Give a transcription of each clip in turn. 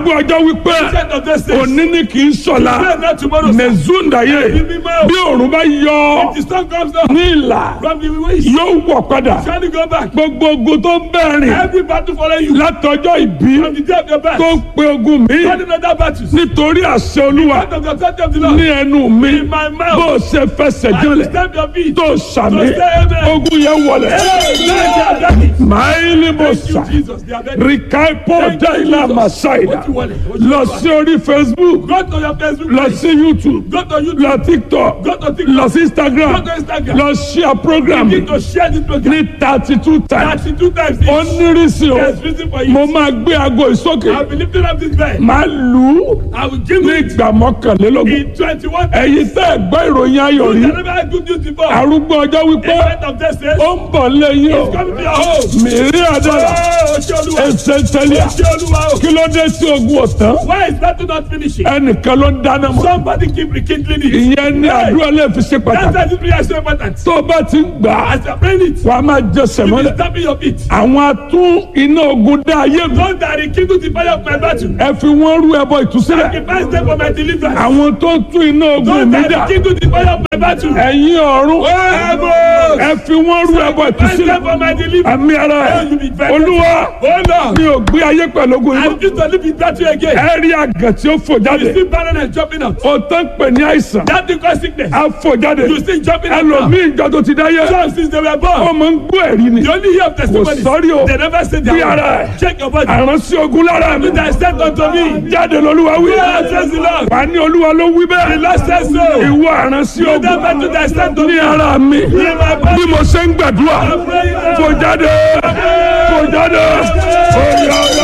arúgbó ọjọ́ wípé Ancient of days says, òní ni kì í sọ̀la Pray not tomorrow. sir. mẹ̀zúndàyé bí òòrùn bá yọ The sun comes down ní ìlà from the west. yóò wọ̀ padà Trying to go back. gbogbo ogun tó ń bẹ̀rìn Every battle follow you. látọjọ́ ìbí From the day of your birth. tó ń pe ogun mi Running other battles. nítorí àṣẹ olúwa Out of the authority of the Lord. ní ẹnu mi In my mouth. bó o ṣe fẹsẹ̀ I will jọlẹ̀ stamp your feet. tó sàmì To say amen. ogun yẹn wọlẹ̀ Hey, they are ready. máìlì mo Thank you, sà Jesus. They are ready. rìkàìpọ̀ Thank you, dáìlà Jesus. màsáìdà What you want? What you lọ want? sí orí facebook Go to your Facebook lọ page. sí youtube Go to YouTube. lọ tiktok Go to TikTok. lọ sí instagram Go to Instagram. lọ share program Begin to share this program. ní thirty two times Thirty-two times ó each. nírìsì o There's reason for mo you. máa gbé aago ìsókè I'll be lifting up this bed. máa lù ú I will give ní you ìgbà mọ́kànlélógún in twenty-one ẹ̀yin tẹ́ ẹ̀ gbọ́ ìròyìn ayọ̀ rí You never had good news before. arúgbó ọjọ́ wípé Event of this says, ó ń bọ̀ lẹ́yìn o come to your home. mìírí àdára Oh, ṣé Olúwa. ẹsẹ̀ tẹ́lẹ̀ Ṣé Olúwa o. kí ló dé tí ogun ọ̀tán Why is that not finishing? ẹnìkan ló ń dáná mọ́ Somebody keep rekindling it. ìyẹn ní àdúrà lè fi ṣe That's pàtàkì why this prayer is so important. tó o bá ti ń gbà á As you are praying it, wà á máa jẹ you sẹ̀mọ́lẹ̀ be stamping your feet. àwọn atún iná ogun dá ayé mi Those that rekindle the fire of my battle. ẹ fi wọ́n rú ẹbọ ìtúsílẹ̀ Sacrifice them for my deliverance. àwọn tó ń tún iná ogun Those mi that dà rekindle the fire of my battle. ẹ̀yin ọ̀run Heavens. ẹ fi wọ́n rú ẹbọ Sacrifice them ìtúsílẹ̀ for my deliverance. àmì ara ẹ̀ olúwa Oh Lord. mi ò gbé ayé pẹ̀lú ogun I yìí refuse to live in battle again. ẹ rí àgàn tí ó fò You jáde see barrenness jumping out. ó tán pè ní àìsàn That thing cause sickness. á fò jáde You see jumping out now. ẹlòmíì ìjọ tó ti dáyé Some since they were ó born. máa ń gbọ́ ẹ̀rí ni You only hear of testimonies. sorry o. They never say Bí their ara own. ẹ̀. Check your body. àránsí ogun lára mi That is sent unto me. jáde lolúwa wí Yeah, says the Lord. wà ní olúwa ló wí The bẹ́ẹ̀ Lord says so. ìwọ àránsí You ogun never do that sent unto ní me. ara mi In my body. bí mo ṣe ń gbàdúrà I'm praying now. fò jáde fò jáde oyà oyà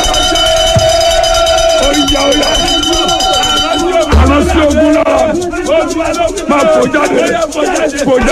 oyà oyà àránsí ogun lára máa fò jáde fò jáde.